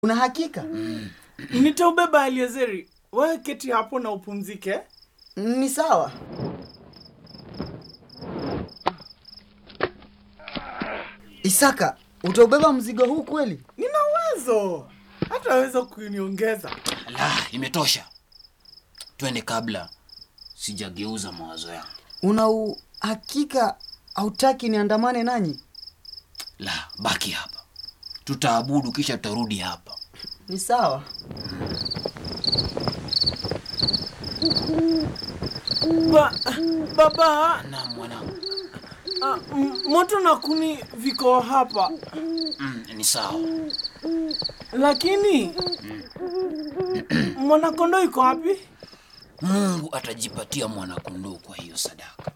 Una hakika? Nitaubeba Eliezeri. Wewe keti hapo na upumzike. Ni sawa. Isaka, utaubeba mzigo huu kweli? Nina uwezo. Hataweza kuniongeza. La, imetosha. Twende kabla sijageuza mawazo yangu. Una uhakika hautaki niandamane nanyi? La, baki hapa, tutaabudu kisha tutarudi hapa. Ni sawa. Ba, baba, Na mwanangu, ah, m- moto na kuni viko hapa. mm, ni sawa. Lakini mwanakondoo iko wapi? Mungu atajipatia mwanakondoo kwa hiyo sadaka.